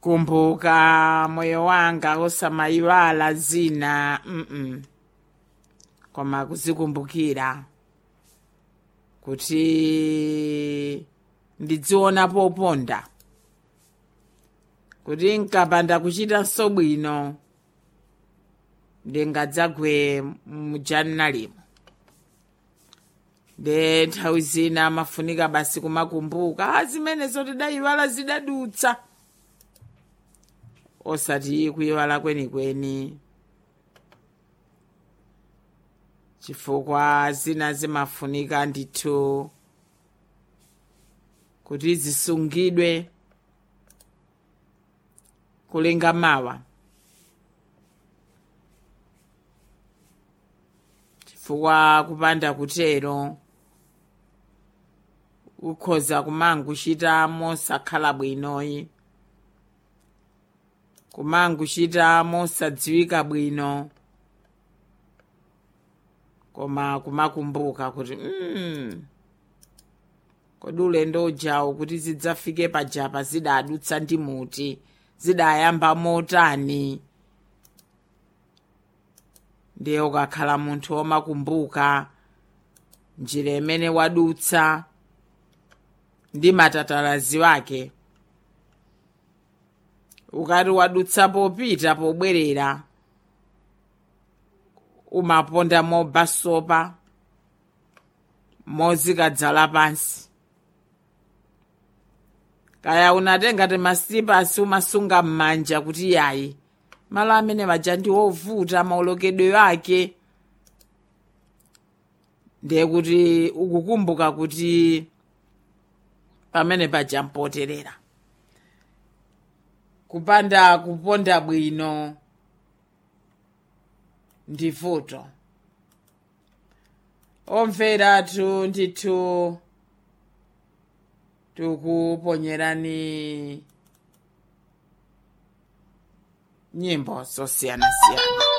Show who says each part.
Speaker 1: kumbuka moyo wanga osamayiwala zina mm koma kuzikumbukira kuti ndidziona poponda kuti nkapanda kuchitanso bwino ndingadzagwe mujanalimo nde nthawi zina amafunika basi kumakumbuka a zimenezo tidayiwala zidadutsa osati kuyiwala kwenikweni chifukwa zina zimafunika ndithu kuti zisungidwe kulinga mawa chifukwa kupanda kutero ukhoza kumanguchita mosakhala bwinoyi kumanguchita mosadziwika bwino koma kumakumbuka kuti mm, kodi ulendo ujawo kuti zidzafike pajapa zidadutsa ndi muti zidayamba motani ndiye ukakhala munthu womakumbuka njira imene wadutsa ndi matatalazi wake ukati wadutsa popita pobwerera umaponda mobasopa mozikadzala pansi kaya unatenga temasipasi umasunga m'manja kuti yayi malo amene maja ndi ovuta maolokedwe ake ndiye kuti ukukumbuka kuti pamene paja mpoterera kupanda kuponda bwino ndi vuto omveratu ndithu tikuponyerani nyimbo zosiyanasiyana